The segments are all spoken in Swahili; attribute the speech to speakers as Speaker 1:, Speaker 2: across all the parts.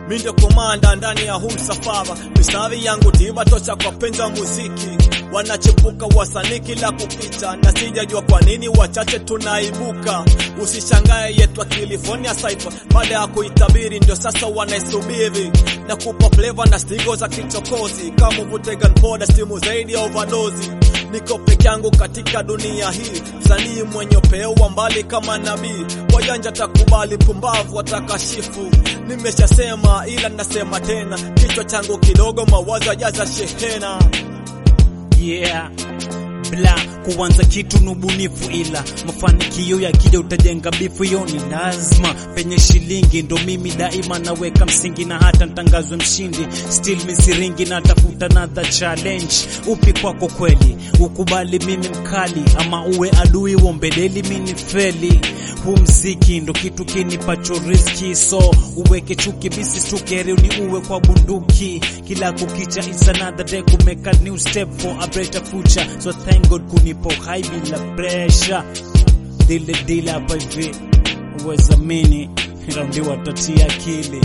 Speaker 1: mi ndio komanda ndani ya huu msafara. Mistari yangu tiba tosha kwa penza muziki, wanachepuka wasanii kila kukicha, na sijajua kwa nini wachache tunaibuka. Usishangae yetu California Cypher, baada ya kuitabiri ndio sasa wanaisubiri na kupa flavor na stigo za kichokozi, kama uvute gunpowder, stimu zaidi ya overdose. Niko peke yangu katika dunia hii, msanii mwenye upeo wa mbali kama nabii. Wajanja takubali, pumbavu watakashifu. Nimeshasema ila nasema tena, kichwa changu kidogo, mawazo yajaza shehena.
Speaker 2: yeah bla kuanza kitu ni ubunifu, ila mafanikio yakija utajenga bifu. Hiyo ni lazima, penye shilingi ndo mimi daima naweka msingi, na hata ntangazwe mshindi, still misiringi na tafuta another challenge. Upi kwako kweli, ukubali mimi mkali, ama uwe adui wombeleli mini feli. Huu mziki ndo kitu kinipacho riski, so uweke chuki bisi stukeri ni uwe kwa bunduki. Kila kukicha is another day to make a new step for a better future, so thank God kunipo hai bila pressure. Dile dile hapa hivi uwezamini raundi watatia akili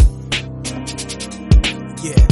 Speaker 3: yeah.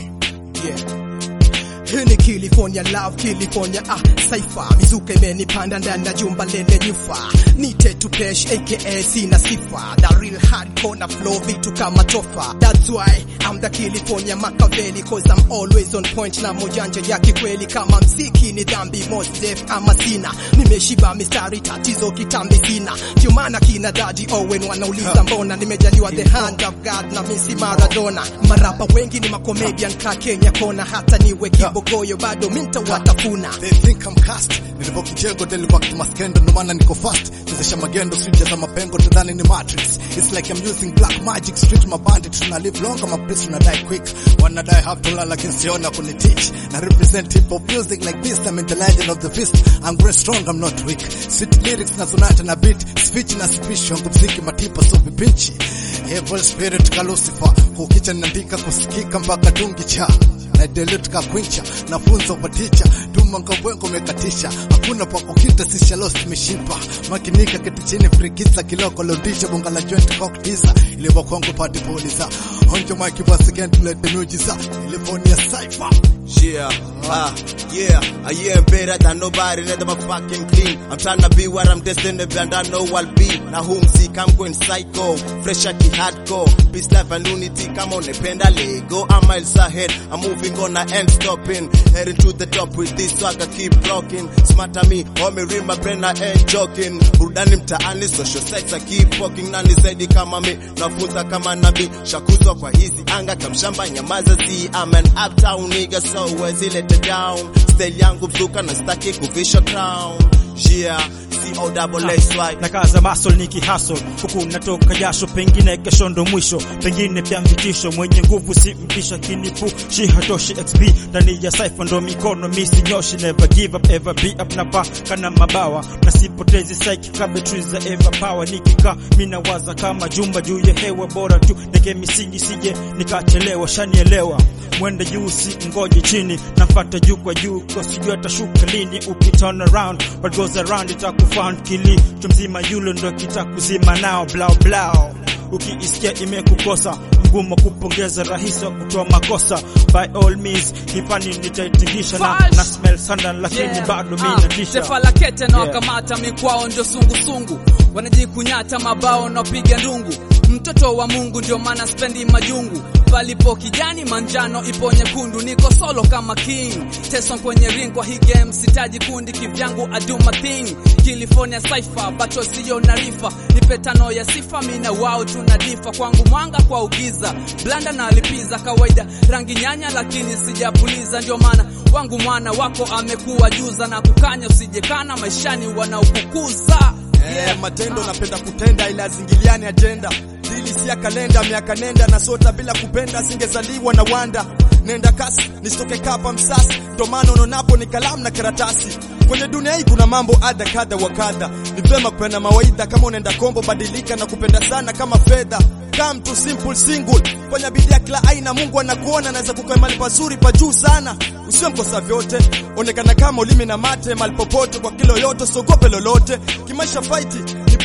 Speaker 3: Yeah. Hii ni California love, California ah, saifa mizuka imenipanda ndani ya jumba lenye nyufa, nite tupesh aka sina sifa, the real hardcore na flow vitu kama tofa. That's why I'm the California Machiavelli cause I'm always on point na mojanja ya kikweli. Kama mziki ni dhambi, most def ama sina, nimeshiba mistari, tatizo kitambi sina, ndio maana kina Daddy Owen wanauliza mbona nimejaliwa the hand of God na misi Maradona. Marapa wengi ni makomedian ka Kenya kona, hata niwe kibogoyo bado minta watafuna.
Speaker 4: They think I'm cast. Nilipo kijengo nilikuwa kimaskendo ndo maana niko fast. Chezesha magendo sija za mapengo tadhani ni matrix. It's like I'm using black magic street my bandit tuna live long kama priest tuna die quick. Wanna die have to learn lakini siona kuni teach. Na represent hip hop music like this I'm in the legend of the fist. I'm very strong I'm not weak. Sweet lyrics na sonata na beat. Speech na speech wangu mziki matipa so vipinchi. Evil spirit ka Lucifer. Kukicha nandika kusikika mpaka dungi cha na delete ka kwincha nafunza upaticha tuma ngabwengo mekatisha hakuna pa kukita sisha lost mishipa makinika kiti chini frikisa kiloko lodisha bonga la joint cocktiza ilivyo kwangu party polisa onjo mike once again to let the music California cipher
Speaker 5: Yeah, ah, yeah, I am better than nobody, never my fucking clean. I'm trying to be what I'm destined to be, and I know I'll be. Now whom sick, I'm going psycho, fresh at the hardcore. Peace, life, and unity, come on, penda Lego. I'm miles ahead, I'm moving on, I ain't stopping. Heading to the top with this swagger, keep rocking. Smart at me, homie, read my brain, I ain't joking. Burudani mtaani, social sex, I keep walking. Nani zaidi kama mi, nafunza kama nabii. Shakuzwa kwa hizi anga, kamshamba, nyamaza zi. I'm an uptown nigga, so wezi let it down. Style yangu mzuka na staki kuvisha crown. Yeah, C-O-double-S-Y.
Speaker 2: na kaza masol niki hasol huku natoka jasho, pengine kesho ndo mwisho, pengine pia mvitisho. Mwenye nguvu si mpisha, kinipu shi hatoshi XP ndani ya cypher ndo mikono misi nyoshi, never give up ever be up na pa kana mabawa na sipotezi psyche ka batteries za ever power. Nikika mina waza kama jumba juu ya hewa, bora tu neke misingi sije nikachelewa, shanielewa mwende juu si ngoje chini, nafata juu kwa juu kwa sijui atashuka lini. Uki turn around what goes around itakufound kili mtu mzima yule ndo kitakuzima nao blau blau ukiisikia imekukosa mgumu kupongeza rahisi wa kutoa makosa by all means hipani nitaitingisha na,
Speaker 6: Fash!
Speaker 2: na smell sana lakini
Speaker 6: Yeah.
Speaker 2: bado
Speaker 6: Ah,
Speaker 2: mi natisha
Speaker 6: Taifa la kete na
Speaker 2: Yeah.
Speaker 6: wakamata mikwao ndio sungusungu, wanajikunyata mabao na piga ndungu. Mtoto wa Mungu ndio maana spendi majungu, palipo kijani manjano ipo nyekundu. Niko solo kama king Tyson kwenye ring, kwa hii game sitaji kundi kivyangu, I do my thing. California Cypher bato siyo na rifa, nipe tano ya sifa, mina wao tunadifa. Kwangu mwanga kwa ugiza, blanda na lipiza kawaida, rangi nyanya lakini sijapuliza, ndio maana wangu mwana wako amekuwa juza na kukanya, usijekana maishani wanaokukuza
Speaker 7: Eh, matendo napenda kutenda ila zingiliani ajenda dili si ya kalenda miaka nenda na sota bila kupenda singezaliwa na wanda nenda kasi nisitoke kapa msasi ndo maana unaonapo ni kalamu na karatasi kwenye dunia hii kuna mambo adha kadha wa kadha ni vema kupenda mawaidha kama unaenda kombo badilika na kupenda sana kama fedha come to simple single fanya bidii ya kila aina mungu anakuona anaweza kukaa mahali pazuri pa juu sana usiwe mkosa vyote onekana kama ulimi na mate mahali popote kwa kilo yote sogope lolote kimaisha fight ni bora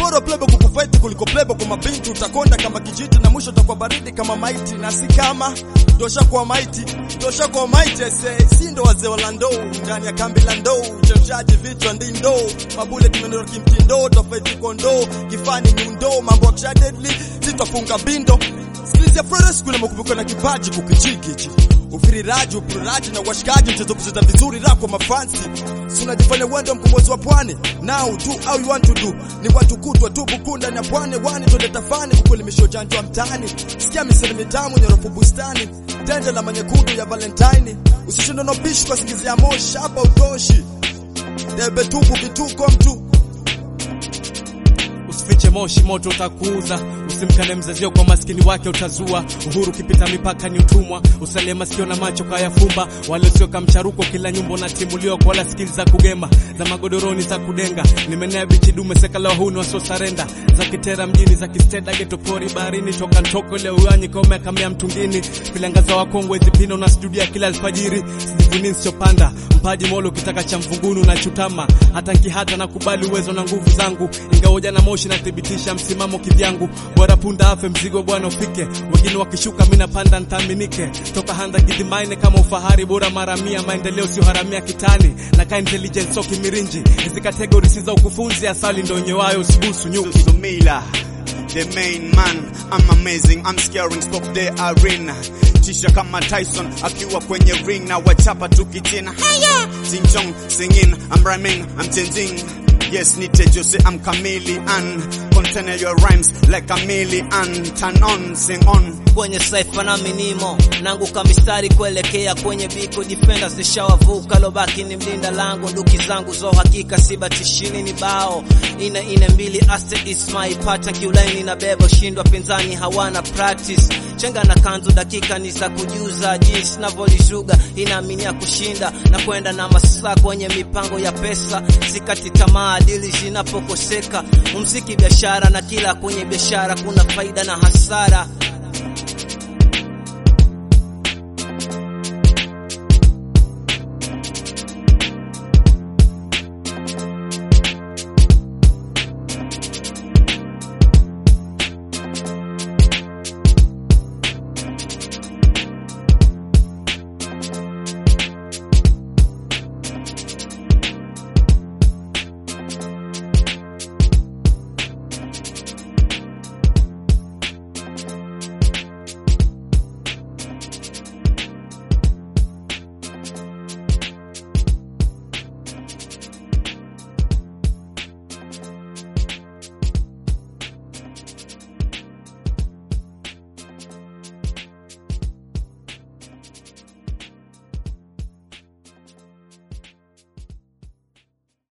Speaker 7: bora plebo kukufaiti kuliko plebo kwa mabinti utakonda kama kijiti na mwisho utakuwa baridi kama maiti na si kama ndosha kwa maiti ndosha kwa maiti ese si ndo wazee wa landou ndani ya kambi la ndou chemshaji vichwa ndi ndoo mabule kimenero kimtindo tofauti kondo kifani nyundo mambo ya kisha deadly sitafunga bindo Sikilizia Flores kuna makubuko na kipaji kukichikichi ufiriraji upuriraji na washikaji mchezo kucheza vizuri rako mafansi si unajifanya uwendo mkombozi wa pwani now do how you want to do ni watu kutwa tu bukunda na pwani wani twende tafani kukuelimisha ujanja wa mtaani sikia misemo mitamu nyorofu bustani tende la manyekundu ya valentine usishindwe na bishi kwa singizia moshi hapa utoshi debe tupu vituko mtu
Speaker 8: Usifiche moshi, moto utakuuza. Usimkane mzazio kwa maskini wake utazua. Uhuru kipita mipaka ni utumwa. Usalie masikio na macho kayafumba. Wale sio kamcharuko, kila nyumba unatimuliwa kwa wala skili za kugema, za magodoroni za kudenga. Nimenea bichi dume seka la wahuni wasio sarenda, za kitera mjini, za kisteda geto pori baharini, toka ntoko ile uyanyi kome kamea mtungini. Vilangaza wakongwe zipino na studia kila alfajiri. Sijivuni nsichopanda mpaji molo kitaka cha mvungunu na chutama hata nkihata na kubali uwezo na nguvu zangu ingaoja na moshi nathibitisha msimamo kivyangu bora punda afe mzigo bwana ufike wengine wakishuka mina panda ntaaminike toka handa gidhimaine kama ufahari bora mara mia maendeleo sio haramia kitani na ka intelligence so kimirinji hizi kategori si za ukufunzi asali ndo nyewayo usibusu nyuki
Speaker 9: Susumila, the main man. I'm amazing, I'm scaring, stop the arena. Tisha kama Tyson akiwa kwenye ring na wachapa tukichina. Haya, sing song, singing, I'm rhyming, I'm changing. Yes, nite Jose, I'm chameleon. Container your rhymes like a million. Turn on, sing on.
Speaker 10: kwenye saifa nami nimo nanguka mistari kuelekea kwenye biko defenders nishawavuka lobaki ni mlinda lango nduki zangu zo hakika sibatishini ni bao ine ine mbili aste is my pattern kiulaini na bebo shindwa pinzani hawana practice chenga na kanzu dakika ni za kujuza jinsi navyolishuga inaaminia kushinda na kwenda na masaa kwenye mipango ya pesa sikati tamaa dili zinapokoseka muziki biashara na kila kwenye biashara kuna faida na hasara